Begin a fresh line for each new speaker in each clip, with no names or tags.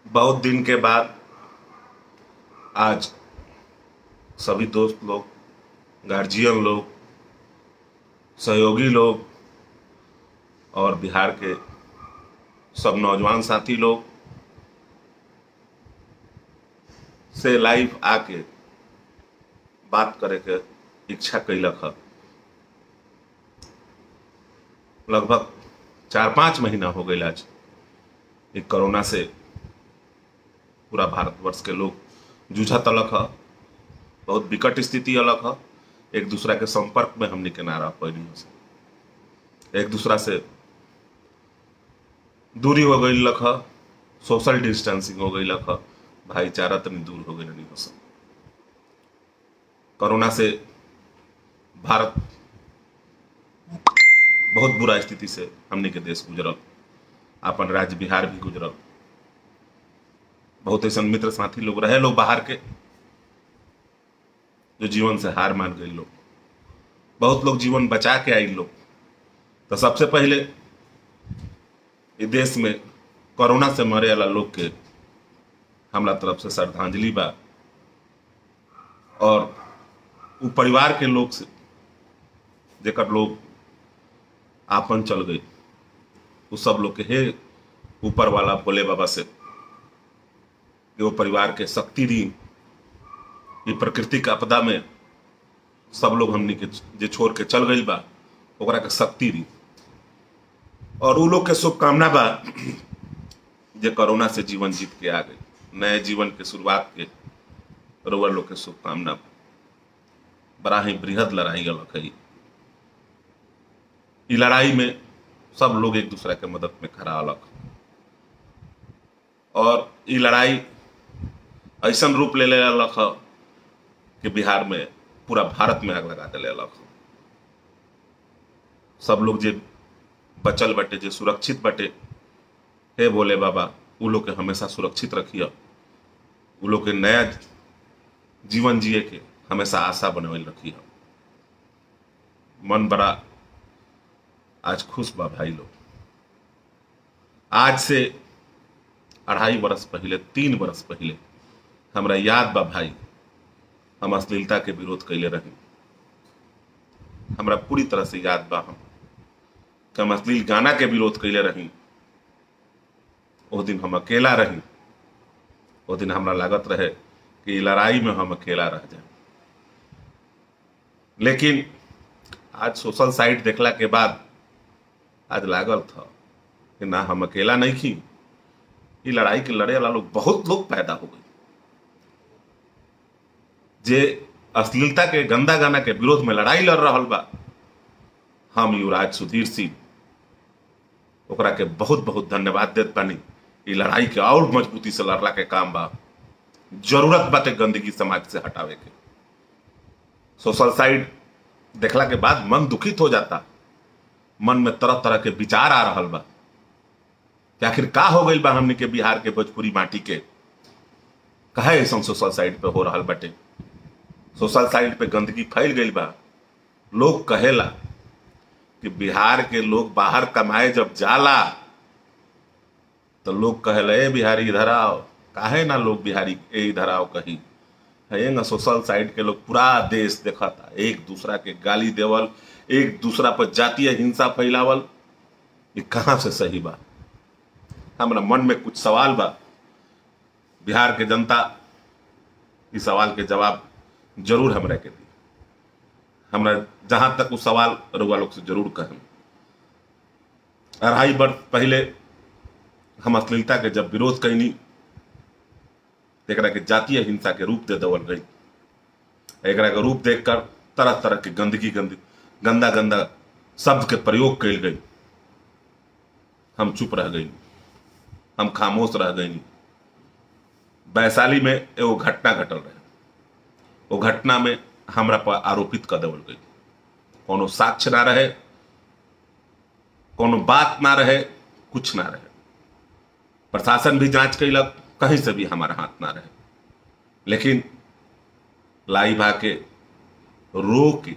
बहुत दिन के बाद आज सभी दोस्त लोग गार्जियन लोग सहयोगी लोग और बिहार के सब नौजवान साथी लोग से लाइव आके बात करे के इच्छा कैलक है लगभग चार पाँच महीना हो गई आज ये कोरोना से पूरा भारतवर्ष के लोग जूझा तलक है बहुत विकट स्थिति अलग है एक दूसरा के संपर्क में हमने के ना रह पैनी से एक दूसरा से दूरी हो गई लख सोशल डिस्टेंसिंग हो गई लख भाईचारा तनी दूर हो गई नहीं हो सब कोरोना से भारत बहुत बुरा स्थिति से हमने के देश गुजरल अपन राज्य बिहार भी गुजरल बहुत ऐसा मित्र साथी लोग रहे लोग बाहर के जो जीवन से हार मान गए लोग बहुत लोग जीवन बचा के आई लोग तो सबसे पहले ये देश में कोरोना से मरे वाला लोग के हमरा तरफ से श्रद्धांजलि बा और वो परिवार के लोग से जेकर लोग आपन चल गई वो सब लोग के हे ऊपर वाला भोले बाबा से कि वो परिवार के शक्ति दी ये प्राकृतिक आपदा में सब लोग हमनी के जे छोड़ के चल गई बा ओकरा के शक्ति दी और उ लोग के शुभकामना बा जे कोरोना से जीवन जीत के आ गई नए जीवन के शुरुआत के रोवर लोग के शुभकामना बा बड़ा ही बृहद लड़ाई अलग है ई लड़ाई में सब लोग एक दूसरे के मदद में खड़ा अलग और ई लड़ाई ऐसा रूप ले ले अलग है कि बिहार में पूरा भारत में आग लगा दिले अलग सब लोग जे बचल बटे जे सुरक्षित बटे हे बोले बाबा उ लोग के हमेशा सुरक्षित रखिए उ लोग के नया जीवन जिए के हमेशा आशा बनवल रखिए मन बड़ा आज खुश बा भाई लोग आज से अढ़ाई बरस पहले तीन बरस पहले हमरा याद बा भाई हम अश्लीलता के विरोध कैले रही हमरा पूरी तरह से याद बा हम कि हम अश्लील गाना के विरोध कैले रही वो दिन हम अकेला रही वो दिन हमरा लागत रहे कि लड़ाई में हम अकेला रह जाए लेकिन आज सोशल साइट देखला के बाद आज लागल था कि ना हम अकेला नहीं थी ये लड़ाई के लड़े वाला लोग बहुत लोग पैदा हो गए जे अश्लीलता के गंदा गाना के विरोध में लड़ाई लड़ रहा बा हम युवराज सुधीर सिंह ओकरा के बहुत बहुत धन्यवाद देत बानी ई लड़ाई के और मजबूती से लड़ला के काम बा जरूरत बाटे गंदगी समाज से हटावे के सोशल साइड देखला के बाद मन दुखित हो जाता मन में तरह तरह के विचार आ रहा बा कि आखिर का हो गई बा हमने के बिहार के भोजपुरी माटी के कहे ऐसा सोशल साइड पे हो रहा बाटे सोशल साइट पे गंदगी फैल गई बा लोग कहेला कि बिहार के लोग बाहर कमाए जब जाला तो लोग कहेला ए बिहारी इधर आओ काहे ना लोग बिहारी ए इधर आओ कही है ना सोशल साइट के लोग पूरा देश देखा था एक दूसरा के गाली देवल एक दूसरा पर जातीय हिंसा फैलावल ये कहाँ से सही बा हमारा मन में कुछ सवाल बा बिहार के जनता इस सवाल के जवाब जरूर हमरा के दी हमरा जहां तक उस सवाल रुआ लोग से जरूर कहें अढ़ाई वर्ष पहले हम अश्लीलता के जब विरोध कैनी एक के जातीय हिंसा के रूप दे देवल गई एक के रूप देखकर तरह तरह के गंदगी गंदी गंदा गंदा शब्द के प्रयोग कैल गई हम चुप रह गई हम खामोश रह गई वैशाली में एगो घटना घटल रहे वो घटना में हमरा पर आरोपित कर देवल गई कोनो साक्ष्य ना रहे कोनो बात ना रहे कुछ ना रहे प्रशासन भी जांच कैलक कहीं से भी हमारा हाथ ना रहे लेकिन लाई भा के रो के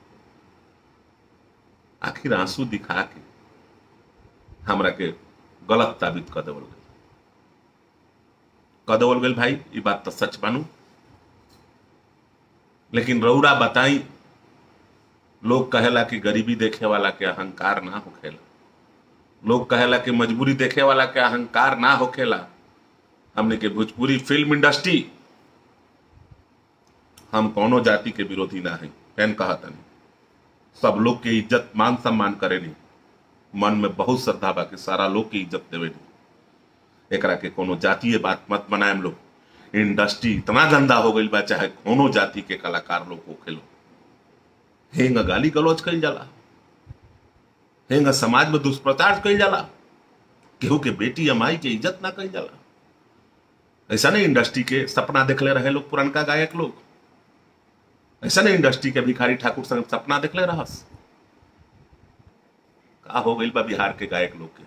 आखिर आंसू दिखा के हमरा के गलत साबित कर देवल गई कह देवल गई भाई ये बात तो सच मानू लेकिन रौरा बताई लोग कहेला कि गरीबी देखे वाला के अहंकार ना होखेला लोग कहेला कि मजबूरी देखे वाला के अहंकार ना होखेला हमने के भोजपुरी फिल्म इंडस्ट्री हम कौनो जाति के विरोधी ना है फैन कहता नहीं सब लोग के इज्जत मान सम्मान करे नहीं मन में बहुत श्रद्धा बा कि सारा लोग की इज्जत देवे नहीं एकरा के कोनो जातीय बात मत बनाएम लोग इंडस्ट्री इतना गंदा हो गई बा चाहे कोनो जाति के कलाकार लोग होखे लोग हेंग गाली गलौज कल जाला हेंग समाज में दुष्प्रचार कल जाला केहू के बेटी या माई के इज्जत ना कल जाला ऐसा नहीं इंडस्ट्री के सपना देखले रहे लोग पुरनका गायक लोग ऐसा नहीं इंडस्ट्री के भिखारी ठाकुर संग सपना देखले रहस का हो गई बा बिहार के गायक लोग के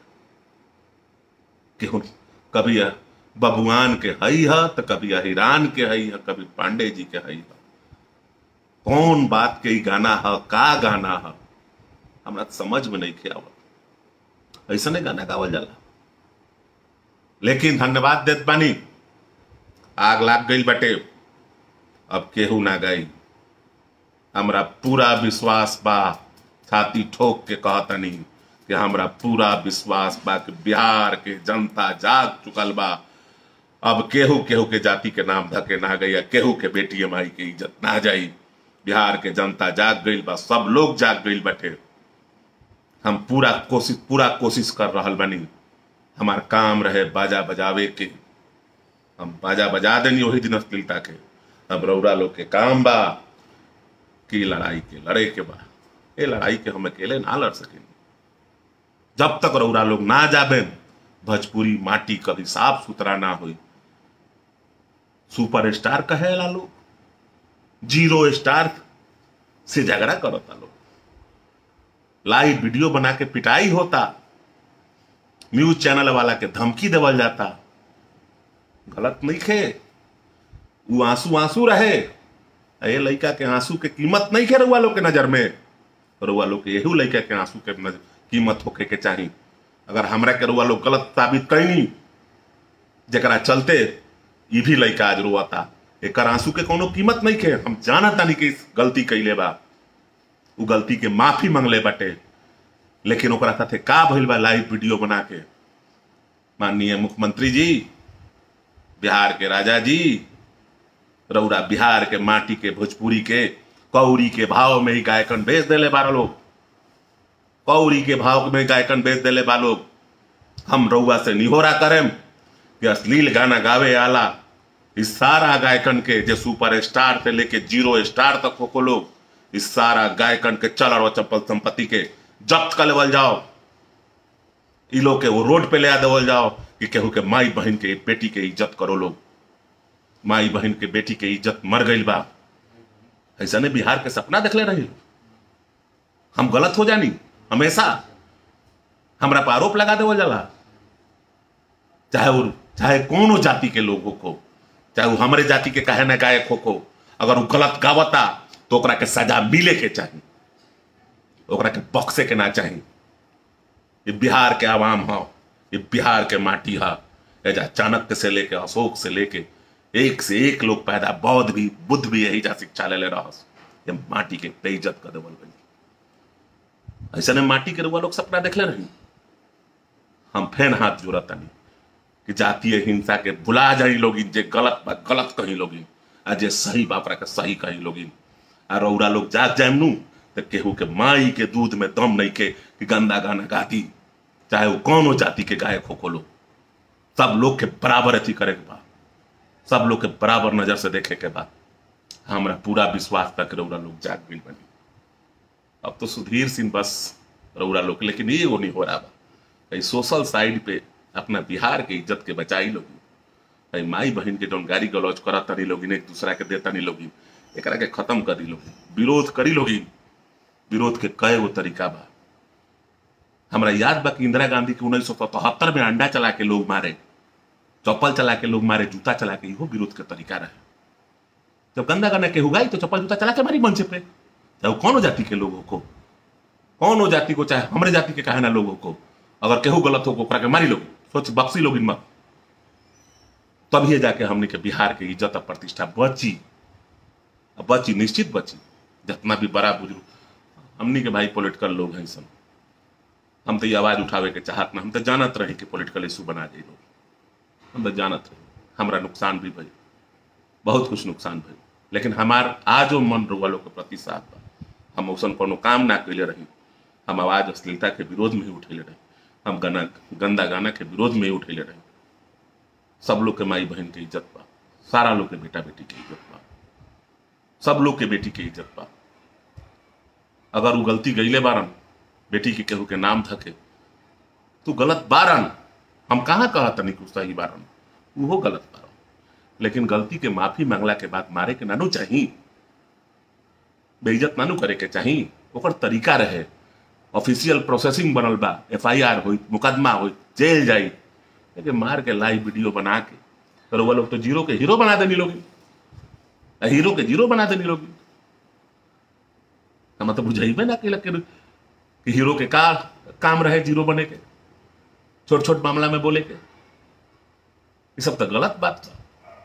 केहू कभी यह बबुआन के हई है तो कभी अहिरान के हई है कभी पांडे जी के हई है कौन बात के ई गाना है का गाना है हमरा तो समझ में नहीं खे आवत ऐसा नहीं गाना गावल जाला लेकिन धन्यवाद देत बानी आग लाग गई बटे अब केहू ना गई हमरा पूरा विश्वास बा छाती ठोक के कहतनी कि हमरा पूरा विश्वास बा कि बिहार के जनता जाग चुकल बा अब केहू केहू के जाति के नाम धके ना गई या केहू के बेटी माई के इज्जत ना जाई बिहार के जनता जाग गई बा सब लोग जाग गई बटे हम पूरा कोशिश पूरा कोशिश कर रहल बनी हमार काम रहे बाजा बजावे के हम बाजा बजा देनी वही दिन अश्लीलता के अब रौरा लोग के काम बा कि लड़ाई के लड़े के बा ये लड़ाई के हम अकेले ना लड़ सकें जब तक रौरा लोग ना जाबे भोजपुरी माटी कभी साफ सुथरा ना हुई सुपर स्टार कहेला लोग जीरो स्टार से झगड़ा करता लोग लाइव वीडियो बना के पिटाई होता न्यूज चैनल वाला के धमकी देवल जाता गलत नहीं खे वो आंसू आंसू रहे ये लड़का के आंसू के कीमत नहीं खे रुआ लोग के नजर में रुआ लोग के यही लड़का के आंसू के नजर कीमत होके के चाही अगर हमरा के रुआ लोग गलत साबित कैनी जरा चलते ये भी लड़का आज रुआता एक आंसू के कोनो कीमत नहीं खे हम जाना तानी कि गलती कैले बा उ गलती के माफी मंगले बटे लेकिन ओकरा साथे का भइल बा लाइव वीडियो बना के माननीय मुख्यमंत्री जी बिहार के राजा जी रौरा बिहार के माटी के भोजपुरी के कौड़ी के भाव में ही गायकन बेच देले बारह लोग कौड़ी के भाव में गायकन बेच देले बा लोग हम रउआ से निहोरा करेम कि अश्लील गाना गावे आला इस सारा गायकन के जो सुपर स्टार से लेके जीरो स्टार तक हो लोग इस सारा गायकन के चल और चप्पल संपत्ति के जब्त कर लेवल जाओ इ लोग के वो रोड पे ले आ देवल जाओ कि केहू के माई बहन के बेटी के इज्जत करो लोग माई बहन के बेटी के इज्जत मर गई बा ऐसा ने बिहार के सपना देखले रही हम गलत हो जानी हमेशा हमरा पर आरोप लगा देवल जाला चाहे वो चाहे कोनो जाति के लोगों को चाहे वो हमारे जाति के कहे न गायक हो को अगर वो गलत गावता तो ओकरा के सजा मिले के चाहिए ओकरा के बक्से के ना चाहिए ये बिहार के आवाम हो ये बिहार के माटी है एजा चाणक्य से लेके अशोक से लेके एक से एक लोग पैदा बौद्ध भी बुद्ध भी यही जा शिक्षा ले ले रहा ये माटी के बेइज्जत कर देवल गई ऐसा ने माटी के रुआ लोग सपना देखले रही हम फेन हाथ जोड़ता नहीं कि जातीय हिंसा के भुला जाई लोगिन जे गलत बा गलत कहीं लोगिन आ जे सही बापरा के सही कहीं लोगिन आ रौरा लोग जाग जाए नू तो केहू के माई के दूध में दम नहीं के कि गंदा गाना गाती चाहे वो कौनो जाति के गायक हो खोलो सब लोग के बराबर अथी करे के बा सब लोग के बराबर नजर से देखे के बा हमरा पूरा विश्वास तक रौरा लोग जाग मिल बनी अब तो सुधीर सिंह बस रौरा लोग लेकिन ये वो नहीं हो रहा बा कहीं सोशल साइड पे अपना बिहार के इज्जत के बचाई लोगी कहीं माई बहन के जौन गाड़ी गलौज करा तनी लोगिन एक दूसरा के देता नहीं लोगिन एकरा के खत्म करी लोगिन विरोध करी लोगिन विरोध के कए वो तरीका बा हमरा याद बा कि इंदिरा गांधी के उन्नीस सौ सतहत्तर में अंडा चला के लोग मारे चप्पल चला के लोग मारे जूता चला के इहो विरोध के तरीका रहे जब गंदा गाना के हुगाई तो चप्पल जूता चला के मारी मंच पे चाहे वो कौनो जाति के लोगों को कौनो जाति को चाहे हमरे जाति के कहे ना लोगों को अगर केहू गलत हो ओकरा के मारी लोग सोच बक्सी लोग मत तभी जाके हमने के बिहार के इज्जत और प्रतिष्ठा बची अब बची निश्चित बची जितना भी बड़ा बुजुर्ग हमनी के भाई पॉलिटिकल लोग हैं सब हम तो ये आवाज उठावे के चाहत ना हम तो जानत रही कि पॉलिटिकल इशू बना जाए लोग हम तो जानत रही हमारा नुकसान भी भई बहुत कुछ नुकसान भई लेकिन हमार आजो मन रुआ लोग के प्रति साथ बा हम औसन कोनो काम ना कैले रही हम आवाज अश्लीलता के विरोध में ही उठेले रही हम गाना गंदा गाना के विरोध में ही उठेले रही सब लोग के माई बहन के इज्जत बा सारा लोग के बेटा बेटी के इज्जत बा सब लोग के बेटी के इज्जत बा अगर वो गलती गईले बारन बेटी के केहू के नाम धके तू गलत बारन हम कहाँ कहा तनी कि सही बारन वो गलत बारन लेकिन गलती के माफी मांगला के बाद मारे के नानू चाही बेइज्जत नानू करे के चाही ओकर तरीका रहे ऑफिशियल प्रोसेसिंग बनल बा एफ आई आर हो मुकदमा हो जेल जाई लेकिन मार के लाइव वीडियो बना के तो वो लोग तो जीरो के हीरो बना देनी लोग हीरो के जीरो बना देनी लोग हम तो बुझाइबे ना कि कि हीरो के का काम रहे जीरो बने के छोट छोट मामला में बोले के ये सब तो गलत बात था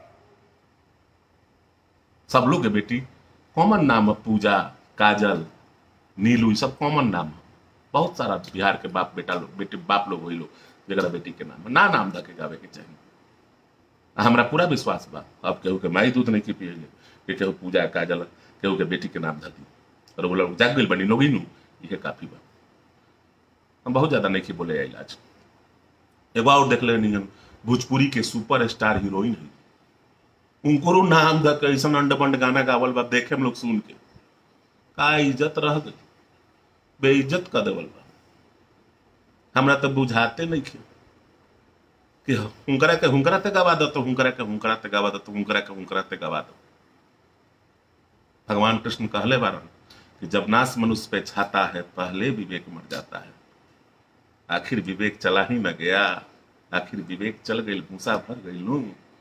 सब लोग के बेटी कॉमन नाम है पूजा काजल नीलू ये सब कॉमन नाम है बहुत सारा बिहार के बाप बेटा लोग बेटे बाप लोग वही लोग जरा बेटी के नाम है ना नाम धके गावे के चाहिए हमरा पूरा विश्वास बा अब केहू के माई दूध नहीं की पियले कि केहू पूजा काजल केहू के बेटी के नाम धदी और वो लोग जाग गई बनी लोग नू ये काफी बा हम बहुत ज्यादा नहीं की बोले आई आज एगो और देख ले नहीं भोजपुरी के सुपर स्टार हीरोइन है उनको नाम द कैसन अंड बंड गाना गावल बा देखे हम लोग सुन के का इज्जत रह गई बेइज्जत कर देवल बा हमरा तो बुझाते नहीं खे कि हुंकरा के हुंकरा ते गवा दो तो हुंकरा के हुंकरा ते गवा दो तो हुंकरा के हुंकरा ते गवा दो भगवान कृष्ण कहले बारन कि जब नाश मनुष्य पे छाता है पहले विवेक मर जाता है आखिर विवेक चला ही न गया आखिर विवेक चल गई भूसा भर गई लू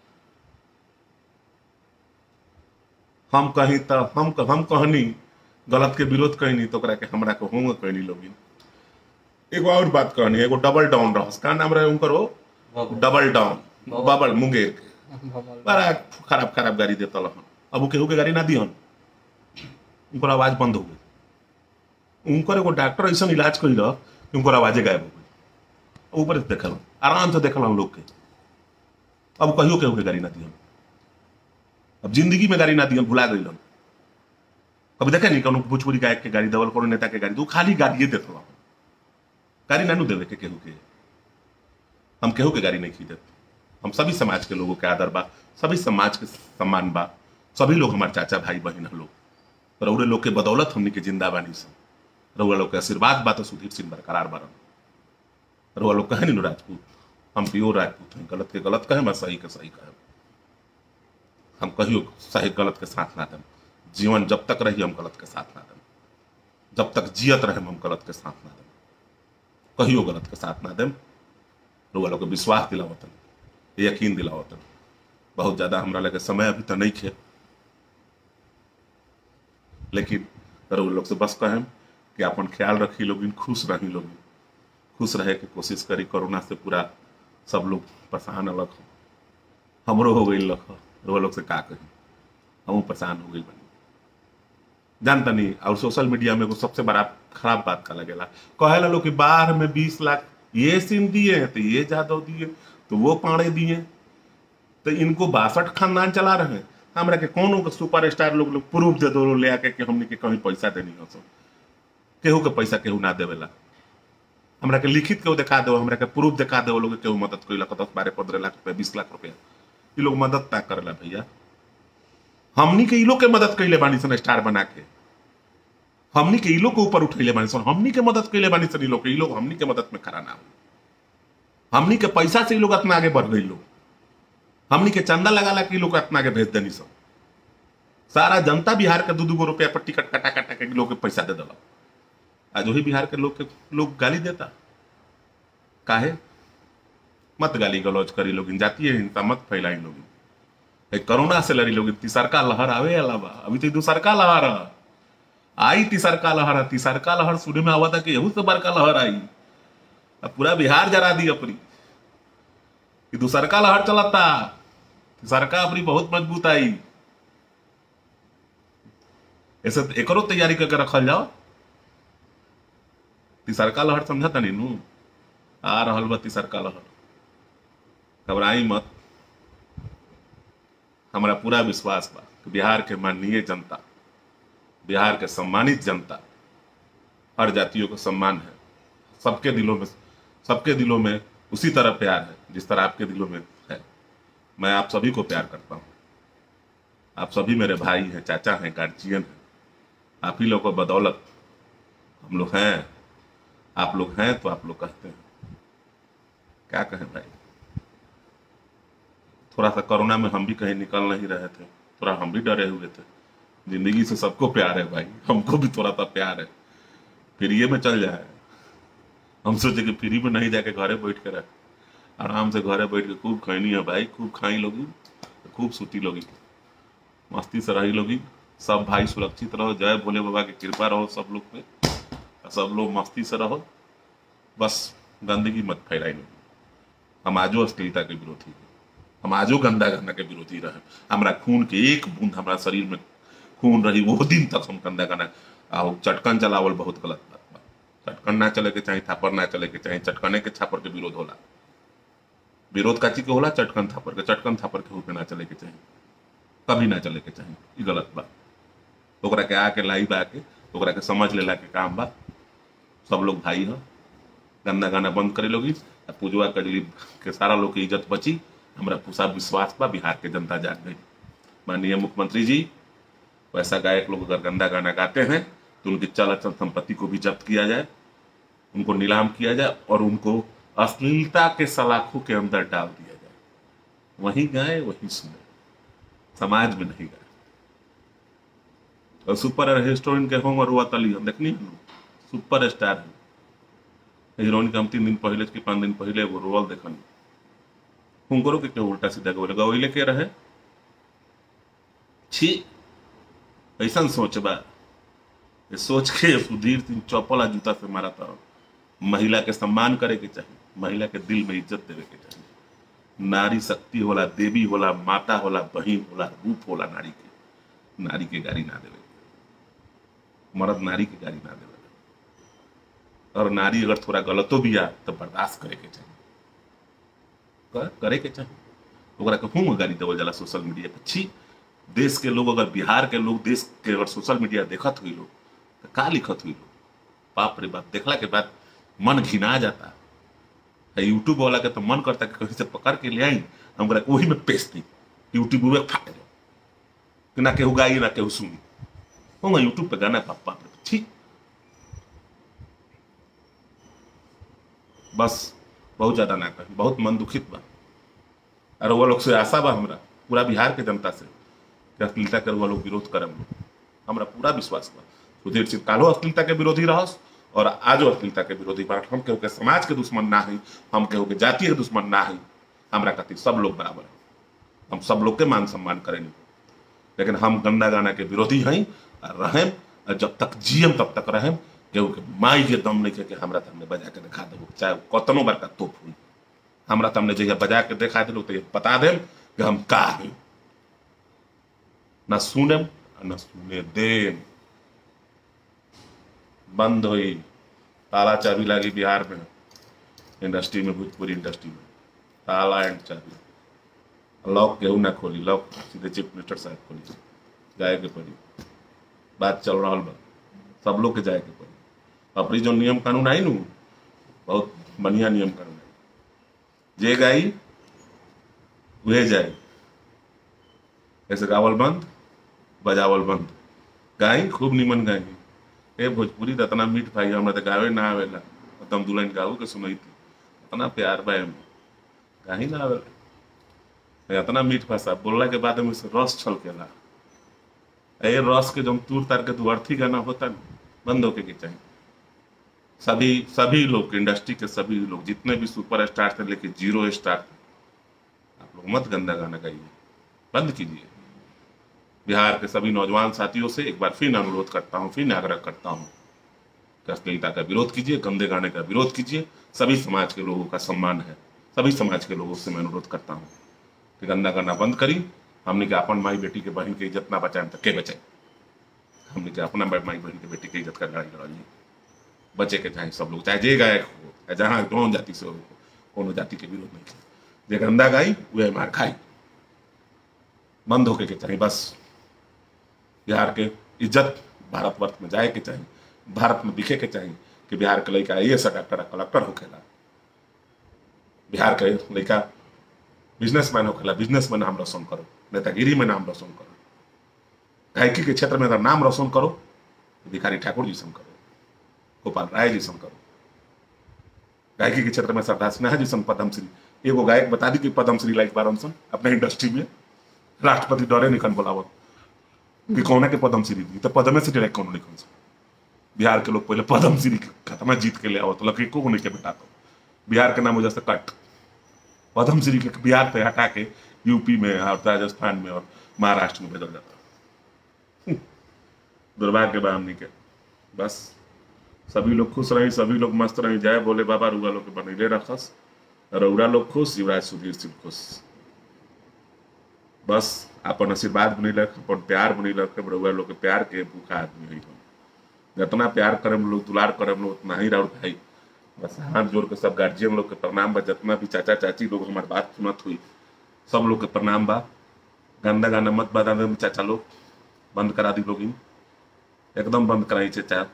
हम कहीं तो हम हम कहनी गलत के विरोध कहनी तो ओकरा के हमरा के होंगे कहनी लोगिन एगो और बात कहनी एगो डबल डाउन रहस का नाम रहे उनकर वो डबल डाउन बबल मुंगेर के बड़ा खराब खराब गाड़ी देता हन अब केहू के गाड़ी ना दिहन उनकर आवाज बंद हो गई उनकर एगो डॉक्टर ऐसा इलाज कइल कि उनकर आवाजे गायब हो गई ऊपर से देखल आराम से देखल हम लोग के अब कहियो केहू के गाड़ी ना दिहन अब जिंदगी में गाड़ी ना दिहन भुला गई कभी देखे नहीं कौन भोजपुरी गायक के गाड़ी दवल कोनो नेता के गाड़ी तो खाली गाड़िए देख रहा गाड़ी ना देवे के केहू के हम केहू के गाड़ी नहीं खरीदत हम सभी समाज के लोगों के आदर बा सभी समाज के सम्मान बा सभी लोग हमारे चाचा भाई बहन हम लोग रउरे लोग के बदौलत हमनी के जिंदा बानी सब रउआ लोग के आशीर्वाद बा तो सुधीर सिंह बरकरार बारन रउआ लोग कहे नहीं राजपूत हम प्योर राजपूत हैं गलत के गलत कहे मैं सही के सही कहे हम कहियो सही गलत के साथ ना दें जीवन जब तक रही हम गलत के साथ ना दें जब तक जियत रहे हम गलत के साथ ना दें कहियो गलत के साथ ना दें लोग लोग के विश्वास दिलावतन यकीन दिलावतन बहुत ज्यादा हमरा लगे समय अभी तो नहीं खे लेकिन लोग लोग से बस कहें कि अपन ख्याल रखी लोग खुश रही लोग खुश रहे के कोशिश करी कोरोना से पूरा सब लोग परेशान अलग हो हमरो हो गई लख रोग लोग से का कही हम परेशान हो गई बनी जानता नहीं और सोशल मीडिया में एगो सबसे बड़ा खराब बात का लगेला कहेला लोग कि बाहर में बीस लाख ये सिम दिए हैं तो ये जादव दिए तो वो पाड़े दिए तो इनको बासठ खानदान चला रहे हैं हमरा के कौन सुपर स्टार लोग लोग प्रूफ दे दो ले आके कि हमने के कहीं पैसा देनी हो सब केहू के पैसा केहू ना देवेला हमरा के लिखित केहू दिखा दो हमरा के प्रूफ दिखा दो लोग केहू मदद कैलक दस बारह पंद्रह लाख रुपया बीस लाख रुपया ये लोग मदद ना करेला भैया हमनी के ई लोग के मदद कैले बानी सन स्टार बना के हमनी के ई लोग के ऊपर उठैले बानी सन हमनी के मदद कैले बानी सन ई लोग के ई लोग हमनी के मदद में खड़ा ना हो हमनी के पैसा से ई लोग इतना आगे बढ़ गई लोग हमनी के चंदा लगा ला के ई लोग इतना आगे भेज देनी सब सारा जनता बिहार के दू दू गो रुपया पर टिकट कटा कटा के लोग के पैसा दे दिला आज वही बिहार के लोग के लोग गाली देता काहे मत गाली गलौज करी लोग जातीय हिंसा मत फैलाई लोग कोरोना से लड़ी लोग तीसरका लहर आवे अलावा अभी तो दूसरका लहर है आई तीसरका लहर है तीसरका लहर सुने में आवा था कि यहू से बड़का लहर आई अब पूरा बिहार जरा दी अपनी दूसरका लहर चलता सरकार अपनी बहुत मजबूत आई ऐसे एकरो तैयारी करके रखल जाओ तिसरका लहर समझा तनी नू आ रहल बा तिसरका लहर घबराई मत हमारा पूरा विश्वास बा कि बिहार के माननीय जनता बिहार के सम्मानित जनता हर जातियों को सम्मान है सबके दिलों में सबके दिलों में उसी तरह प्यार है जिस तरह आपके दिलों में है मैं आप सभी को प्यार करता हूँ आप सभी मेरे भाई हैं चाचा हैं गार्जियन हैं आप ही लोगों को बदौलत हम लोग हैं आप लोग हैं तो आप लोग कहते हैं क्या कहें भाई थोड़ा सा कोरोना में हम भी कहीं निकल नहीं रहे थे थोड़ा हम भी डरे हुए थे जिंदगी से सबको प्यार है भाई हमको भी थोड़ा सा प्यार है फिर ये में चल जाए हम सोचे कि फ्री में नहीं जाके घरे बैठ के रहे आराम से घरे बैठ के खूब खैनी है भाई खूब खाई लोगी खूब सूती लोगी मस्ती से रही लोगी सब भाई सुरक्षित रहो जय भोले बाबा की कृपा रहो सब लोग पे सब लोग मस्ती से रहो बस गंदगी मत फैलाई लोगी हम आजो अश्लीलता के विरोधी हैं हम आजो गंदा गंदा के विरोधी रहे हमारा खून के एक बूंद हमारा शरीर में खून रही वो दिन तक हम गंदा गंदा आओ चटकन चलावल बहुत गलत बात बा चटकन ना चले के चाहे थापर ना चले के चाहे चटकने के छापर के विरोध होला विरोध काची के होला चटकन थापर के चटकन थापर के पे ना चले के चाहे कभी ना चले के चाहे ई गलत बा ओकरा के आके लाई बा के ओकरा के समझ लेला के काम बा सब लोग भाई हो गंदा गाना बंद करे लोगी आ पूजवा कजली के सारा लोग की इज्जत बची हमारा पूरा विश्वास बा बिहार के जनता जाग गई माननीय मुख्यमंत्री जी वैसा गायक लोग अगर गंदा गाना गाते हैं तो उनकी चल अचल संपत्ति को भी जब्त किया जाए उनको नीलाम किया जाए और उनको अश्लीलता के सलाखों के अंदर डाल दिया जाए वहीं गाए वहीं सुने समाज में नहीं गाए और सुपर हिस्टोरियन के होंगे रुआ तली हम देखनी सुपर स्टार है हीरोइन के हम तीन दिन पहले कि पाँच दिन पहले एगो रोल देखनी हुनकरो के क्यों उल्टा सीधा गवले गवैले के रहे छी ऐसा सोच बा ये सोच के सुधीर सिंह चौपला जूता से मारा था महिला के सम्मान करे के चाहिए महिला के दिल में इज्जत देवे के चाहिए नारी शक्ति होला देवी होला माता होला बहिन होला रूप होला नारी के नारी के गाड़ी ना देवे मर्द नारी के गाड़ी ना देवे और नारी अगर थोड़ा गलतो भी आ तो बर्दाश्त करे के चाहिए कर, करे के चाहिए ओकरा के हूँ गाड़ी देवल जाला सोशल मीडिया पे छी देश के लोग अगर बिहार के लोग देश के अगर सोशल मीडिया देखत हुई लोग तो का लिखत हुई लोग बाप रे बाप देखला के बाद मन घिना जाता है यूट्यूब वाला के तो मन करता कि कहीं से पकड़ के ले आई हम ओकरा के वही में पेश दी यूट्यूब में फाट जाओ कि ना केहू गाई ना केहू सुनी होगा यूट्यूब पे गाना बाप बाप रे छी बस बहुत ज्यादा ना कही बहुत मन दुखित बा और वो लोग से आशा बा हमरा पूरा बिहार के जनता से कि अश्लीलता के वो लोग विरोध करम लोग हमरा पूरा विश्वास बा सुधीर सिंह कालो अश्लीलता के विरोधी रहस और आजो अश्लीलता के विरोधी बा हम केहू के समाज के दुश्मन ना हई हम केहू के जाति के दुश्मन ना हई हमरा खातिर सब लोग बराबर है हम सब लोग के मान सम्मान करेंगे लेकिन हम गंदा गाना के विरोधी हई और रहें और जब तक जियम तब तक रहें केहू के माई के दम नहीं के हमरा तमने बजा के दिखा देबो चाहे कतनो बड़का तोप हुई हमरा तमने जहिया बजा के दिखा दिलो तो ये बता देम कि हम का हई ना सुनम न सुने देम बंद हुई ताला चाबी लगी बिहार में इंडस्ट्री में भोजपुरी इंडस्ट्री में ताला एंड चाबी लॉक केहू ना खोली लॉक सीधे चीफ मिनिस्टर साहब खोली जाए के पड़ी बात चल रहा बा सब लोग के जाए के पड़ी अपनी जो नियम कानून आई नू बहुत बढ़िया नियम कानून आई जे गाई वह जाए ऐसे गावल बंद बजावल बंद गाई खूब निमन गाई ए भोजपुरी तो इतना मीठ भाई हमरा तो गावे ना आवेला तुम दुल्हन गाऊ के सुनई थी इतना प्यार बा एमे गाही ना आवेला इतना मीठ भाषा बोलला के बाद में से रस छलकेला ए रस के जब तूर तार के तू अर्थी गाना होता ना बंद होके के चाहिए सभी सभी लोग इंडस्ट्री के सभी लोग जितने भी सुपर स्टार थे लेके जीरो स्टार थे आप लोग मत गंदा गाना गाइए बंद कीजिए बिहार के सभी नौजवान साथियों से एक बार फिर अनुरोध करता हूँ फिर आग्रह करता हूँ कि अश्लीलता का विरोध कीजिए गंदे गाने का विरोध कीजिए सभी समाज के लोगों का सम्मान है सभी समाज के लोगों से मैं अनुरोध करता हूँ कि गंदा करना बंद करी हमने के अपन माई बेटी के बहन के इज्जत ना बचाए तो के बचाए हमने के अपना माई बहन के बेटी के इज्जत का लड़ाई लड़ल बचे के चाहे सब लोग चाहे जे गायक हो या जहाँ कौन जाति से हो कोनो जाति के विरोध नहीं जे गंदा गाई वह मार खाई बंद होके के चाहिए बस बिहार के इज्जत भारतवर्ष में जाए के चाहिए भारत में दिखे के चाहिए कि बिहार के लड़का ये सा डॉक्टर कलेक्टर होखेला बिहार के लड़का बिजनेसमैन होखेला बिजनेसमैन नाम रोशन करो नेतागिरी में नाम रोशन करो गायकी के क्षेत्र में अगर नाम रोशन करो तो भिखारी ठाकुर जी करो गोपाल राय जी करो गायकी के क्षेत्र में सरदार सिन्हा जी सन पद्मश्री एगो गायक बता दी कि पद्मश्री लाइक बारन सन अपने इंडस्ट्री में राष्ट्रपति डरे निकन बोलावत कि कौन के पद्मश्री दी तो पद्मे से डायरेक्ट कौन निकल सन बिहार के लोग पहले पद्मश्री खत्म जीत के ले आवत लकी को नहीं के बेटा तो बिहार के नाम वजह से कट पद्मश्री के बिहार से हटा के यूपी में और राजस्थान में और महाराष्ट्र में भेजल जाता दुर्भाग्य बा हमनी के बस सभी लोग खुश रही सभी लोग मस्त रही जय बोले बाबा रुआ लोग के बनैले रखस रौरा लोग खुश युवराज सुधीर सिंह खुश बस अपन आशीर्वाद बनी रख अपन प्यार बनी रख रउआ लोग के प्यार के भूखा आदमी है हम जितना प्यार करे हम लोग दुलार करे हम लोग उतना ही राउर भाई बस हाथ जोड़ के सब गार्जियन लोग के प्रणाम बा जितना भी चाचा चाची लोग हमारी बात सुनत हुई सब लोग के प्रणाम बा गंदा गाना मत बता दे चाचा लोग बंद करा दी लोग एकदम बंद कराई चाचा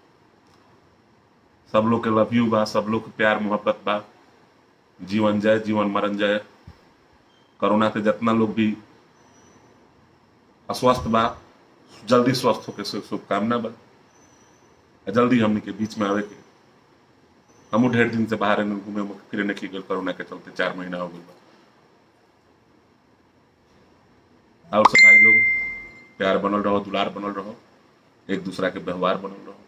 सब लोग के लव यू बा सब लोग के प्यार मोहब्बत बा जीवन जय जीवन मरण जय कोरोना से जितना लोग भी अस्वस्थ बा जल्दी स्वस्थ होके से शुभकामना बा जल्दी हमने के बीच में आवे के हमू ढेर दिन से बाहर घूमे फिरे नहीं गए कोरोना के चलते चार महीना हो गई और सब भाई लोग प्यार बनल रहो दुलार बनल रहो एक दूसरा के व्यवहार बनल रहो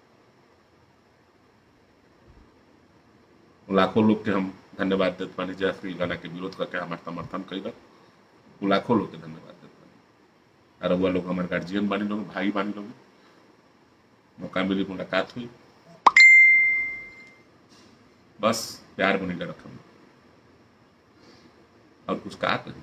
लाखों लोग के हम धन्यवाद देते पानी जय श्री गाना के विरोध करके हमारे समर्थन कैलक लाखों लोग के धन्यवाद देते पानी और वह लोग हमारे गार्जियन बानी लोग भाई बानी लोग मौका मिली मुलाकात हुई बस प्यार बनेगा रखम और कुछ कहा कही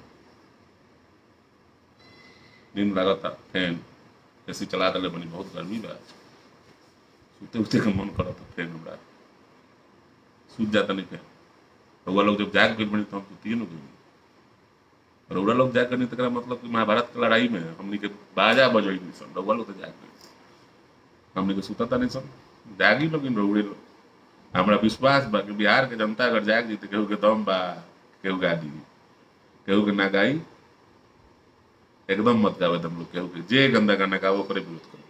नींद लगा था फैन ऐसी चला दले बनी बहुत गर्मी बा सुते उते का मन करा था फैन हमरा सूझ जाता नहीं फैन रउआ लोग जब जाग गई बनी तो हम सुतिए न गई रउआ लोग जाग गई तक मतलब कि महाभारत की लड़ाई में हमनी के बाजा बजई नहीं सन रउआ लोग तो जाग गई हमने के सुता नहीं सन जागी लोग रउड़े लोग हमरा विश्वास बा कि बिहार के जनता अगर जाग जीते केहू के दम बा केहू गा दी केहू के ना गाई एकदम मत गावे तुम लोग केहू के जे गंदा गाना गाओ ओकरे विरोध करो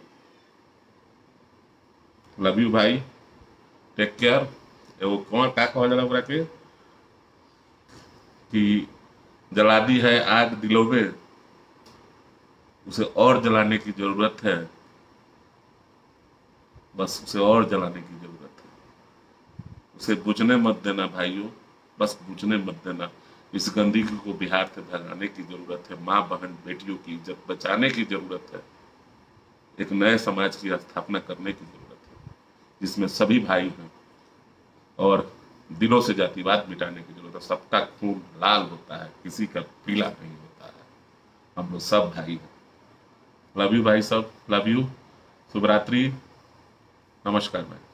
लव यू भाई टेक केयर एगो कौन का कहल जाला ओकरा के कि जला दी है आग दिलों में उसे और जलाने की जरूरत है बस उसे और जलाने की जरूरत है उसे बुझने मत देना भाइयों बस बुझने मत देना इस गंदगी को बिहार से भगाने की जरूरत है माँ बहन बेटियों की इज्जत बचाने की जरूरत है एक नए समाज की स्थापना करने की जरूरत है जिसमें सभी भाई हैं और दिलों से जातिवाद मिटाने की जरूरत है सबका खून लाल होता है किसी का पीला नहीं होता है हम लोग सब भाई हैं लव यू भाई सब लव यू शुभरात्रि नमस्कार भाई